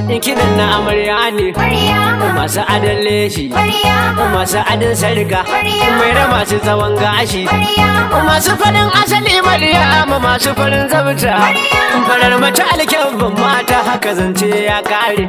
kidan na amarya ne masu adon leshi masu adon sarka mai da masu tsawon gashi masu farin asali maryama masu farin zabta farar mace alkyabban mata haka zance ya kare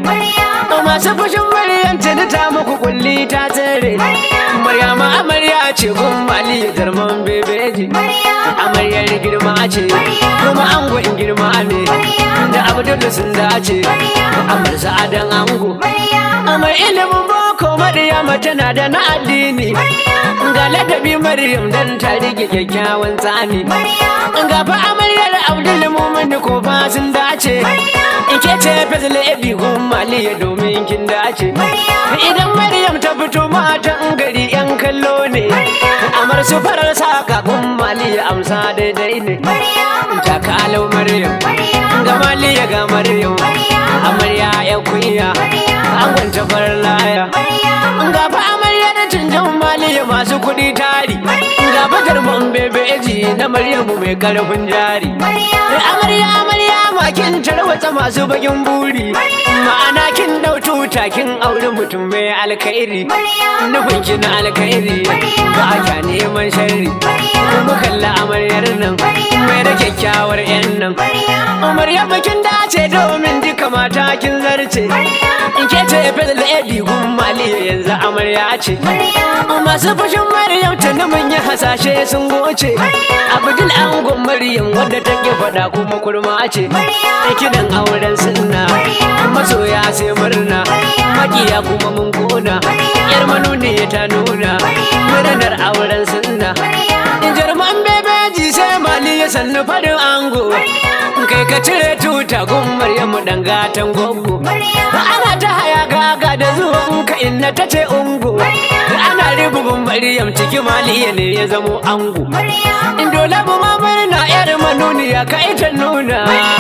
masu fushin maryam tuni ta muku kulli ta tsere maryama amarya ce gun mali jarman bebeji amaryar girma ce kuma angon girma ne da abdullu sun dace amar sa'adan ango amar ilimin boko maryama tana da na addini ga ladabi maryam dan ta rike kyakkyawan tsani ga fa amaryar abdul mumin ko fa sun dace ike ce fazil ebi gun maliya domin kin dace idan maryam ta fito matan gari yan kallo ne amar su farar saka gun maliya amsa daidai ne ta kalau maryam ga maliya ga maryam amarya ya kunya an gwanta farar laya ga fa amarya da canjan maliya masu kuɗi tari ga fatar man bebeji na maryamu mai karfin jari amarya amarya makin tarwatsa masu bakin buri ma'ana kin dau tuta kin auri mutum mai alkhairi nufin ki na alkhairi ba kya neman sharri kuma kalla amaryar nan mai da kyakkyawar yan nan amarya bakin dace domin duka mata kin zarce in ke ce fadl edi gun maliya yanzu amarya ce masu fushin maryam tuni mun yi hasashe sun goce abdul angon maryam wadda take faɗa kuma kurma ce kidan auren sunna masoya sai murna makiya kuma mun kona yar manuni ta nuna murnar auren sunna jarman bebeji sai mali ya sannu farin ango kai ka cire tuta gun maryamu dan gatan gogo ana ta haya gaga da zuwan ka inna ta ce ungo ana ribubin maryam ciki maliya ne ya zamo ango in dole mu ma murna yar manuniya ka ita nuna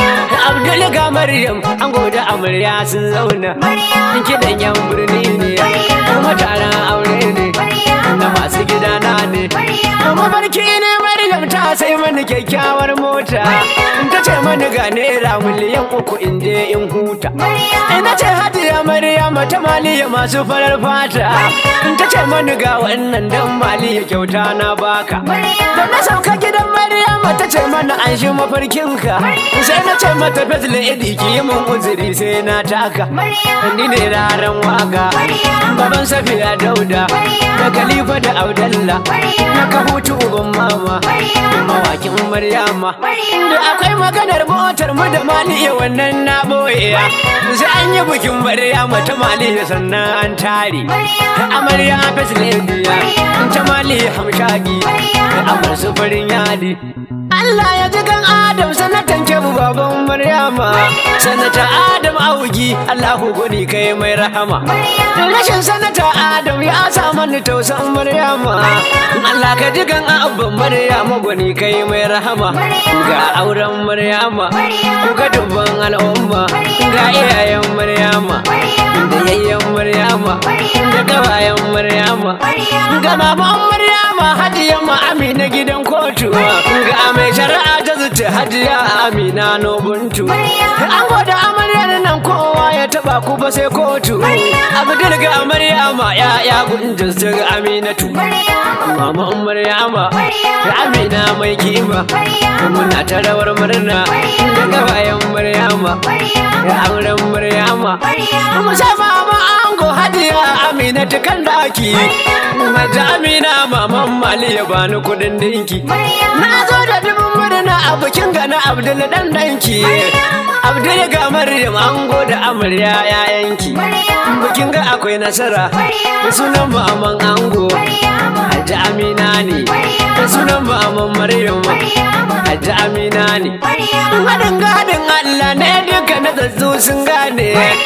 abdul ga maryam ango da amarya sun zauna kidan yan birni ne kuma taron aure ne na masu gidana ne mafarki ne maryam ta sai mani kyakkyawar mota ta ce mani ga naira miliyan uku in je in huta ina ce hajiya maryam ta maliya masu farar fata ta ce mani ga wannan dan maliya kyauta na baka da na sauka gidan maryam ta ce mana an shi mafarkinka sai na ce mata fazla idi ki yi mun uzuri sai na taka ni ne raran waka baban safiya dauda da khalifa da audalla na ka hutu uban mama mawakin maryama da akwai maganar motar mu da maliya wannan na boye sai an yi bikin maryama ta maliya sannan an tare amarya fasiliya ta maliya hamshagi da amar su farin yadi Allah ya ji kan Adam sanatan kebu baban Maryama sanata Adam augi Allahu goni kai mai rahama rashin sanata Adam ya sa mani tausan Maryama Allah ka ji kan abban Maryama goni kai mai rahama ga auren Maryama ga dubban al'umma ga iyayen Maryama da yayyen Maryama da gawayen Maryama ga maman Maryama hadiya ma Amina gidan kotu ga mai shari'a ta zuce hajiya Amina Nobuntu an gwada amaryar nan kowa ya taba ku ba sai kotu Abdul ga Maryama ya ya gunjin su ga Aminatu Mama Maryama da Amina mai kima muna ta rawar murna da gawayen Maryama da auren Maryama musamman ma ango hajiya Amina ta kan daki Maja Amina maman Mali ya bani kudin dinki na zo da dubin murna a bikin gana Abdul dan danki Abdul ga Maryam ango da amarya yayanki bikin ga akwai nasara da sunan maman ango Hajji Amina ne da sunan maman Maryam Hajji Amina ne Haɗin gadin Allah ne duka na zazzu sun gane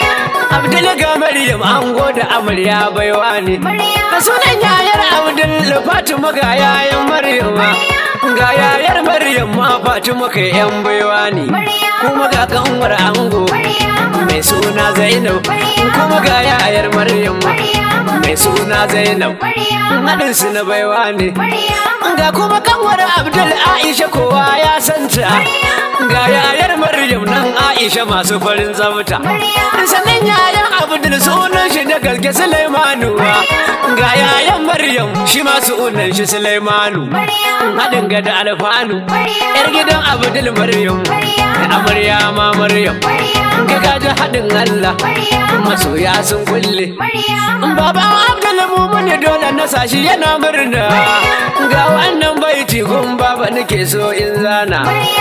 Abdul ga Maryam ango da amarya baiwa ne da sunan yayar Abdul Fatima ga yayan Maryam ga yayar Maryam ma Fatima kai yan baiwa ne kuma ga kanwar ango mai suna Zainab kuma ga yayar Maryam mai suna Zainab haɗin su na baiwa ne ga kuma kanwar Abdul Aisha kowa ya santa ga yayar Maryam nan Aisha masu farin tsafta sannan yayan Abdul sunan shi da gaske Sulaimanu ga yayan Maryam shi ma sunan shi Sulaimanu haɗin ga da alfanu yar gidan Abdul Maryam amarya ma Maryam ga gaji haɗin Allah masoya sun kulle baban Abdul Mumun dole na sashi yana murna ga wannan baiti gun baba nake so in zana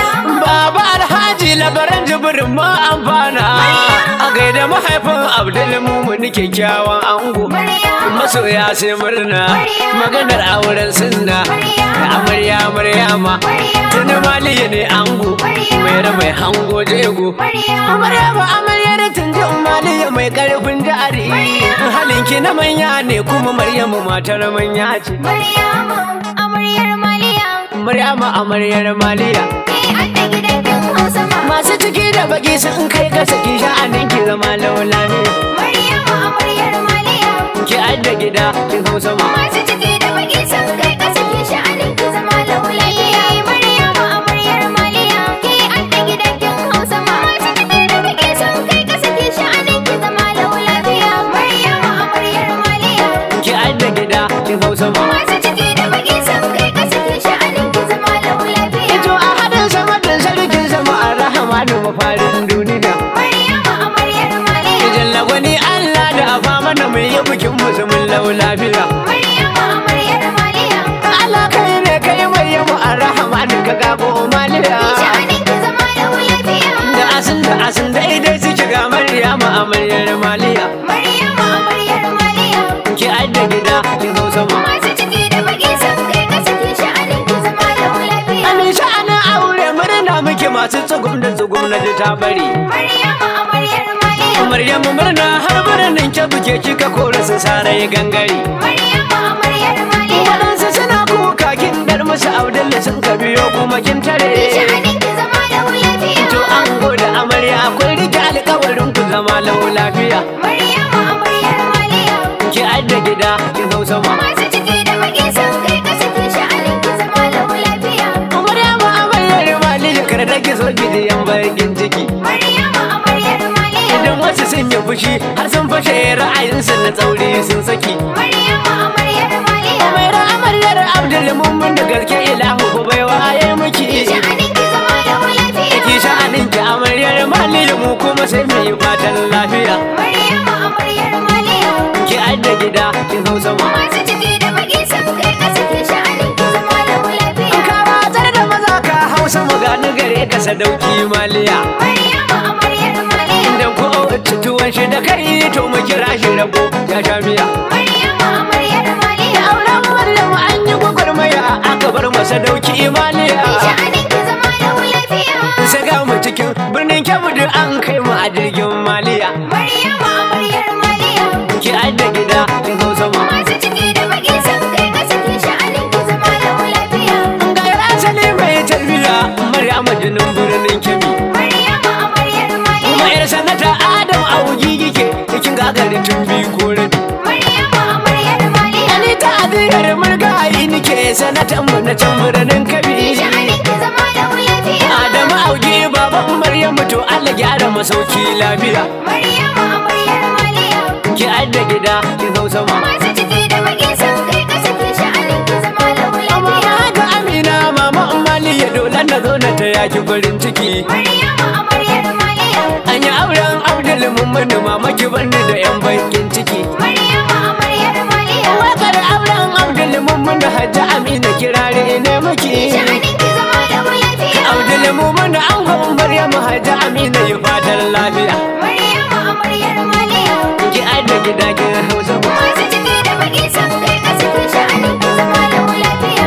baba alhaji labaran jibirin ma amfana a gaida mahaifin Abdul Mumun kyakkyawan ango masoya sai murna maganar auren sunna da amarya maryama tuni maliya ne ango mai mai hango jego maryama amaryar tunjin maliya mai karfin jari halinki na manya ne kuma maryamu matar manya ce Maryama, amaryar Maliya, maryama amaryar maliya ke an da gidan kin Hausa ma. masu ciki da baki sun kai ka saki sha'anin ki zama laula ne Maryama, amaryar Maliya, ki adda gida kin hausa ma masu ciki da baki sun kai ƙasa ke sha'anin ki zama laulayiya. Maryama, amaryar Maliya, ke an da gidan kin Hausa ma. Masu ciki da baki sun kai ƙasa ke sha'anin ki zama laulayiya. Maryama, amaryar Maliya, ki adda gida kin hausa ma masu ciki da baki sun kai ƙasa ke sha'anin ki zama laulayiya. Ito a hadin sama da sarkin sama a rahama da mafarin duniya. Maryama, amaryar Maliya. Idan lagwani Allah da afa mana mai yi bikin musulmin lau lafiya. Maryama, amaryar Maliya. Allah kai ne kai mai yi mu a rahama da ka gabo maliya. Sha'anin ki zama laulayiya. Da asin da asin daidai suke ga Maryama amaryar maliya. Maryama, amaryar Maliya. Ki adda gida kin hausa ma. Masu ciki da baki sun kai ƙasa ke sha'anin ki zama laulayiya. Amin sha'anin aure murna muke masu tsugum da tsugum na ji ta bari. Maryama, amaryar Maliya. Maryamu murna har birnin ke buke kika kora su sarai gangare. Maryama, amaryar Maliya. Waɗansu suna kuka kin dar musu Abdullahi sun ka biyo kuma kin tare. Sha'anin ki zama laulayiya. To an gode amarya kun rike alkawarin ku zama lau lafiya. Maryama, amaryar Maliya. Ki adda gida kin hausa ma. Masu ciki da baki sun kai ƙasa ke sha'anin ki zama laulayiya. Maryama amaryar maliya kar da ki so gidiyan bakin ciki. Maryama, amaryar Maliya. Idan wasu sun yi fushi har sun fashe ra'ayinsu na tsauri sun saki. Maryama, amaryar Maliya. Umaira amaryar Abdul Mummun da gaske ilahu ku bai waye miki. Sha'anin ki zama laulayiya. Ki sha'anin ki amaryar maliya mu kuma sai mu yi fatan lafiya. Maryama, amaryar Maliya. Ki adda gida kin hausa ma. Masu ciki da baki sun kai ƙasa ke sha'anin ki zama laulayiya. Ka watsar da maza ka hausa mu gani gare ka sadauki maliya. Maryama, amaryar Maliya. Idan ko ci tuwon shi da kai to mu kira shi rago ya sha miya. Maryama, amaryar Maliya. Auren Maryam an yi gwagwarmaya aka bar masa dauki maliya. Sha'anin ki zama laulayiya. Saga mu cikin birnin Kebbi duk an kai mu a jirgin maliya. Maryama, amaryar Maliya. Ki adda gida kin hausa ma. Masu ciki da baki sun kai ƙasa ke sha'anin ki zama laulayiya. Ga asali mai tarbiya Maryam jinin birnin Kebbi. Maryama, amaryar Maliya. Kuma yar sanata Adam Augi yake cikin gagarin tun biyu ko rabi. Maryama, amaryar Maliya. Ni ta adiyar murgayi nike sanatan mu na can birnin Kebbi. Sha'anin ki zama laulayiya. Adamu Augi baban Maryamu to Allah gyara masauki lafiya. Maryama, amaryar Maliya. Ki adda gida kin hausa ma. Masu ciki da baki sun kai ƙasa ke sha'anin ki zama Amma laulayiya. ga Amina mama Mali ya dole na zo na ta yaki farin ciki. Maryama, amaryar Maliya. An yi auren Abdul Mummun mama ki bani da yan bakin ciki. Maryama, amaryar Maliya. Wakar auren Abdul Mummun Hajji Amina kirare ne miki. Sha'anin ki zama laulayiya. Abdul Mummun an gwan Maryamu Hajji Amina yi fatan lafiya. Maryama, amaryar Maliya. Ki adda gida ki hausa ma. Masu ciki da baki sun kai ƙasa ke sha'anin ki zama laulayiya.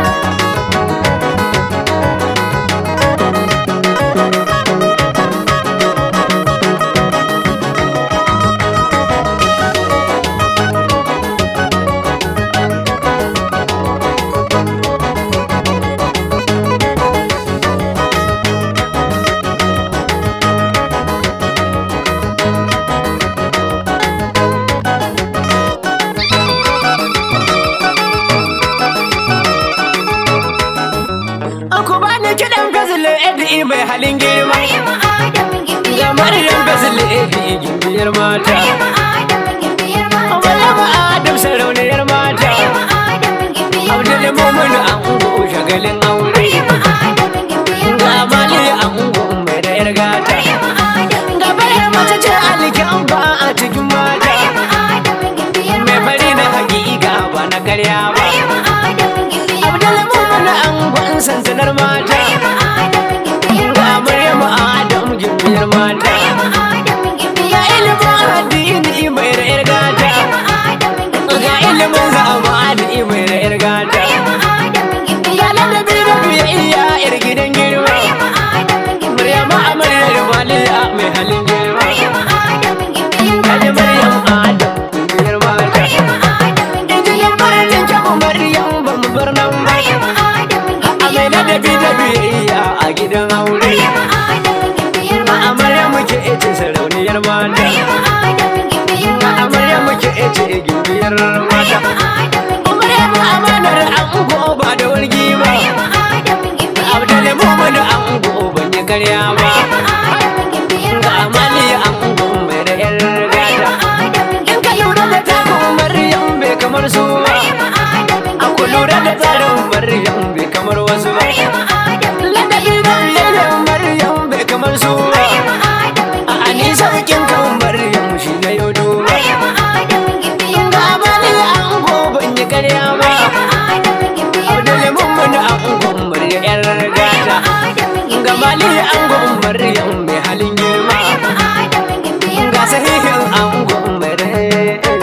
gimbiyar mata Maryama Adamu gimbiyar mata. Maryama Adam sarauniyar mata Maryama Adamu gimbiyar Abdul mata. Mumin ango shagalin aure Maryama Adamu gimbiyar Ga mata. Mali ango mai da yar gata Maryama Adamu Ga bayar mace ce alkin ba a cikin mata Maryama Adamu gimbiyar Mai mata. fari na hakika ba na karya ba Maryama Adamu gimbiyar Abdul mata. Mumin ango sansanar mata Maryama Adamu gimbiyar Ga mata. Maryama Adam gimbiyar mata Maryama Adamu Ga gimbiyar ilimin mata. addini mai da yar gata Maryama Adamu Ga gimbiyar ilimin mata. zamani mai da yar gata Maryama Adamu Ga gimbiyar ladabi da biyayya yar gidan girma Maryama Adamu gimbiyar Maryama amaryar waliya mai halin girma Maryama Adamu gimbiyar Kaji mata. Maryam Adam gimbiyar mata Maryama Adamu Injiyar Maryam kyabu Maryam ba mu bar nan ba Maryama Adamu A mai gimbiyar ladabi da biyayya a gidan aure Maryama Adamu gimbiyar A mata. Maryam muke ece sarauniyar mata Maryama Adamu gimbiyar A mata. Maryam muke ece gimbiyar mata Maryama Adamu Maryam gimbiyar mata. amanar ango ba da wargi ba Maryama Adamu gimbiyar Abdul mata. Mumin ango ban yi karya ba Maryama Adamu gimbiyar Ga mata. Amali ango mai da yar gata Maryama Adamu In ka lura da takun Maryam bai kamar su ba Maryama Adamu A ku gimbiyar lura da mata. tsarin Maryam bai kamar wasu ba Maryama Adamu Ladabi da biyayyar Maryam bai kamar su ba Maryama Adamu A ani gimbiyar sauƙin kan Maryam shi na yau duba Maryama Adamu gimbiyar Ga mata. Amali ango ban yi karya ba Maryama Adamu gimbiyar Abdul mata. Mumin ango Maryam yar gata Adamu Ga gimbiyar Mali mata. ango Maryam mai halin girma Maryama Adamu gimbiyar Ga mata. sahihin ango mai rai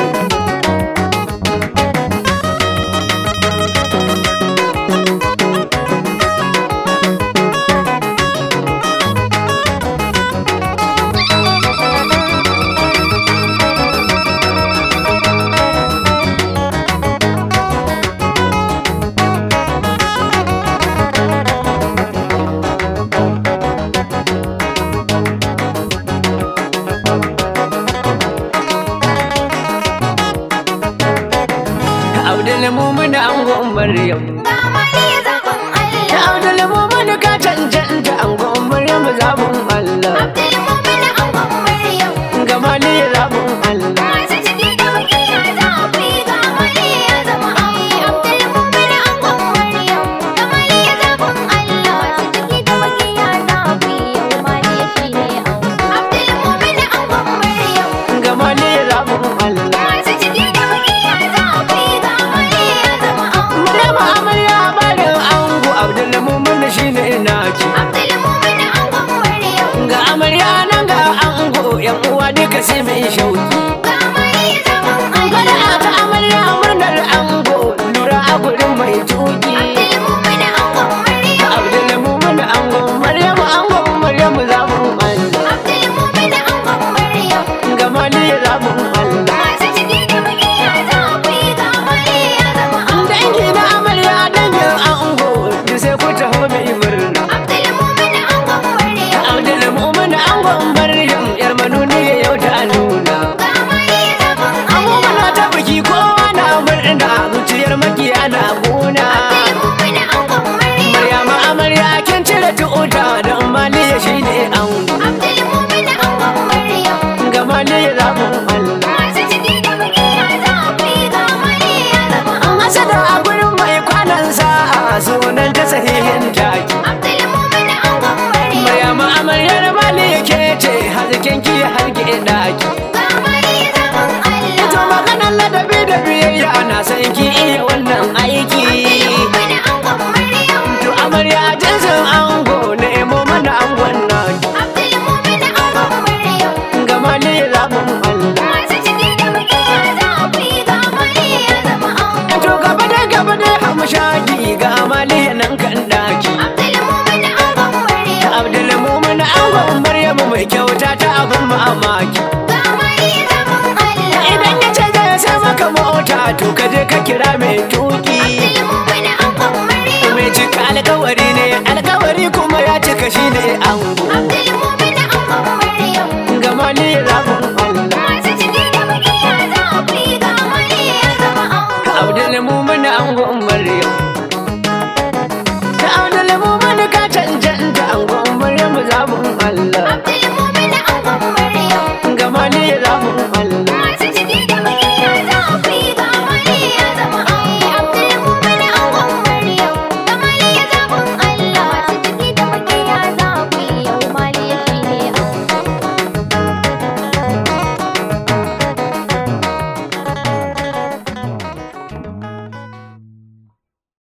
Abdul Mumin ango Maryam Ga Mariya zaɓin Da Allah. Abdul Mumin ka cancanta ango Maryam zabun Allah Abdulmumin angon Maryam. Ga Mali zabun Allah Masu ciki da makiya za ku yi ga Mariya zama ango. Abdulmumin angon Maryam. Ga Mariya zaɓin Allah. Masu ciki da makiya za ku yi yau Mariya shi ne ango. Abdulmumin angon Maryam. Ga Mali zabun Allah Masu ciki da makiya za ku yi ga Mariya zama ango. Maryam amarya barin ango Abdul Mumin shine naki Abdulmumin angon Maryam. Ga amarya nan ga ango yan uwa duka sai mai shauki Ga Mariya zaɓin Gwada Allah. ta amarya murnar ango lura a gurin mai tuki Abdulmumin angon Maryam. Abdul Mumin ango Maryam ango Maryam zabun Allah Abdulmumin angon Maryam. Ga Mali zabun Allah Masu ciki da makiya za ku yi ga Mariya zama ango. Dangi na amarya dangin ango da sai ku taho mai murna Abdulmumin angon Maryam. Abdul Mumin angon Maryam yar manuni yau ta nuna Ga Mariya zaɓin Ango Allah. mana ta biki kowa na murna zuciyar makiya na gona Abdulmumin angon Maryam. Maryama amarya kin cire tuta don maliya shine ango Abdulmumin angon Maryam. ga maliya zabun Allah Masu ciki da makiya za ku yi ga Mariya zama An ango. hasada a gurin mai kwanan sa'a sunan ta sahihin taki Abdulmumin angon Maryam. Maryama amaryar maliya ke ce hazikin ki harge daki Ga Mariya zaɓin Ito Allah. maganar ladabi da biyayya na san ki iya wannan aiki Abdulmumin angon Maryam. To amarya jinsin ango nemo mana angon naki Abdulmumin angon Maryam. ga maliya zabun Allah Masu ciki da makiya za ku yi ga Mariya zama ango. To gaba da gaba da hamshaki ga maliya nan kan daki Abdulmumin angon Maryam. Abdul Mumin angon Maryamu mai kyauta ta abin mamaki Ga Mariya zaɓin Allah. Idan ya ce zai sai maka mota to ka je ka kira mai tuki Abdulmumin angon Maryam. Mai cika alkawari ne alkawari kuma ya cika shi ne ango Abdulmumin angon Maryam. Ga maliya